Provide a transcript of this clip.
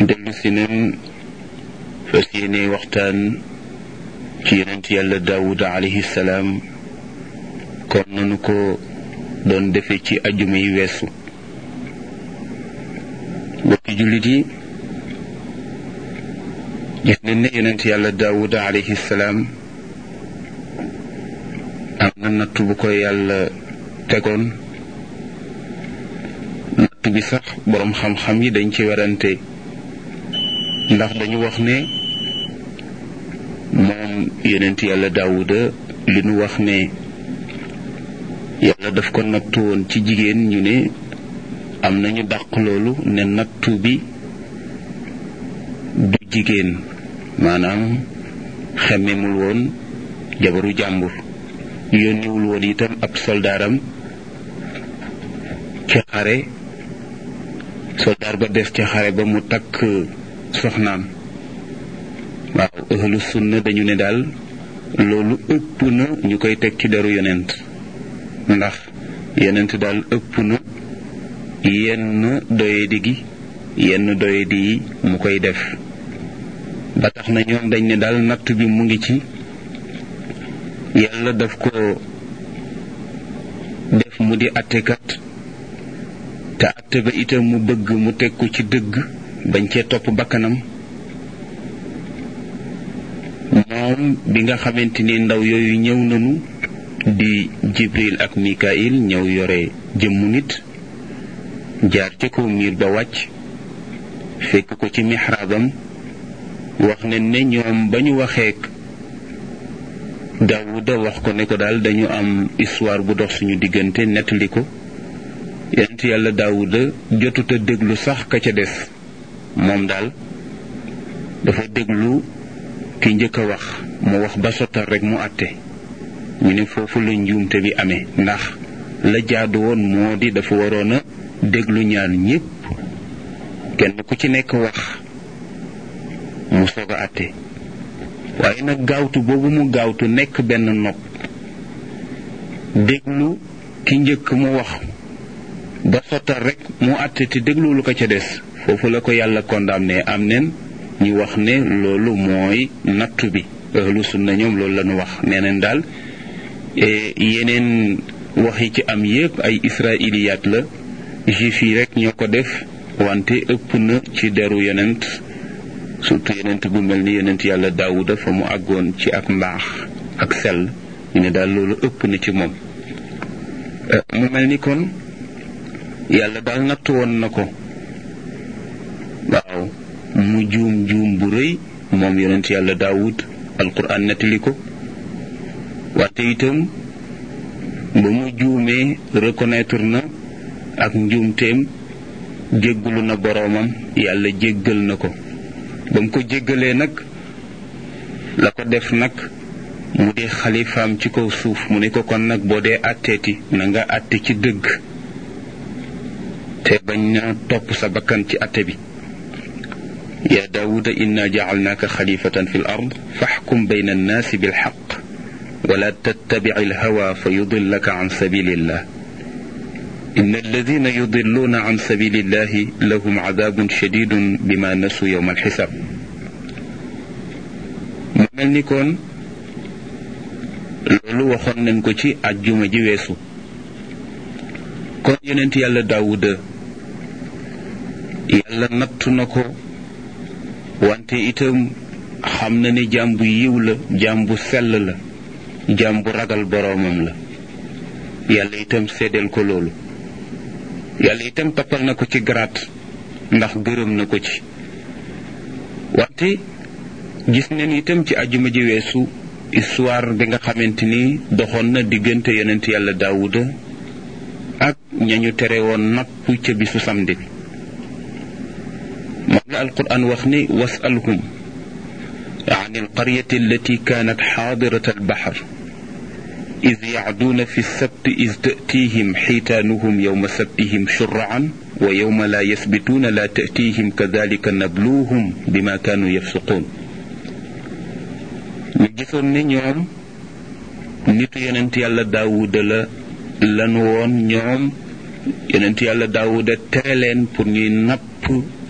dellu si neen fas yéene waxtaan ci yonent yàlla daawuda alayhi salaam kon nanu ko doon defe ci ajjuma yi weesu bokki jullit yi gis nañ ne yonent yàlla daawuda alayhi salaam am na natt bu ko yàlla tegoon natt bi sax boroom xam-xam yi dañ ci werante ndax dañu wax ne moom yonent yàlla daawuda li nu wax ne yàlla daf ko nattu woon ci jigéen ñu ne am nañu dàq loolu ne nattu bi du jigéen maanaam xemmemul woon jabaru jàmbur yónniwul woon itam ab soldaaram ci xare soldaar ba des ci xare ba mu takk soxnaam waaw ahlu sunna dañu ne daal loolu ëpp na ñu koy teg ci deru yonent ndax yonent daal ëpp na yenn doyadi gi yenn doyadi yi mu koy def ba tax na ñoom dañ ne daal natt bi mu ngi ci yàlla daf ko def mu di attekat te atte ba itam mu bëgg mu teg ko ci dëgg bañ cee topp bakkanam moom bi nga xamante ni ndaw yooyu ñëw nañu di jibril ak mikail ñëw yore jëmmu nit jaar ci kaw miir ba wàcc fekk ko ci mixraabam wax ne ne ñoom ba ñu waxeek daawuda wax ko ne ko daal dañu am histoire bu dox suñu diggante nettali ko yonent yàlla daawuda jotuta déglu sax ka ca des moom daal dafa déglu ki njëkk a wax mu wax ba sottal rek mu àtte ñu ne foofu la njuumte bi amee ndax la jaadu woon moo di dafa waroon a déglu ñaan ñépp kenn ku ci nekk wax mu soog a àtte waaye nag gaawtu boobu mu gaawtu nekk benn nopp déglu ki njëkk mu wax ba sottal rek mu àtte te déglu lu ko ca des foofu la ko yàlla condamné am nen ñu wax ne loolu mooy nattu bi ahlu sunna ñoom loolu la ñu wax nee neen daal yeneen wax yi ci am yépp ay israiliyaat la juif yi rek ñoo ko def wante ëpp na ci deru yonent surtout yonent bu mel ni yonent yàlla daawuda fa mu àggoon ci ak mbaax ak sell ñu ne daal loolu ëpp na ci moom mu mel ni kon yàlla daal nattu woon na ko waaw mu juum juum bu rëy moom yonent yàlla daawud alquran nettali ko wante itam ba mu juumee reconnaître na ak njuumteem jéggalu na boroomam yàlla jéggal na ko ba mu ko jéggalee nag la ko def nag mu di xalifaam ci kaw suuf mu ne ko kon nag boo dee àtteeti na nga àtte ci dëgg te bañ na topp sa bakkan ci àtte bi يا داود إنا جعلناك خليفة في الأرض فاحكم بين الناس بالحق ولا تتبع الهوى فيضلك عن سبيل الله إن الذين يضلون عن سبيل الله لهم عذاب شديد بما نسوا يوم الحساب مملني كون لولو وخون نانكو سي اجوما جي ويسو كون يوننت يالا داوود يالا ناتو نكو wante itam xam na ne jaam bu yiw la jaam bu sell la jaam bu ragal boroomam la yàlla itam seddeel ko loolu yàlla itam toppal na ko ci garaat ndax gërëm na ko ci wante gis neen itam ci ajuma ji weesu histoire bi nga xamante ni doxoon na diggante yonent yàlla daawuda ak ñañu tere woon napp ca bisu samedi bi moom la alquran wax ni wasalhum عن القرية التي كانت حاضرة البحر إذ يعدون في السبت إذ تأتيهم حيتانهم يوم سبتهم شرعا ويوم لا يثبتون لا تأتيهم كذلك نبلوهم بما كانوا يفسقون نجسون نيوم نيتو يننت يالا داوود لا لن وون نيوم يننت يالا داوود ترلين pour ñuy napp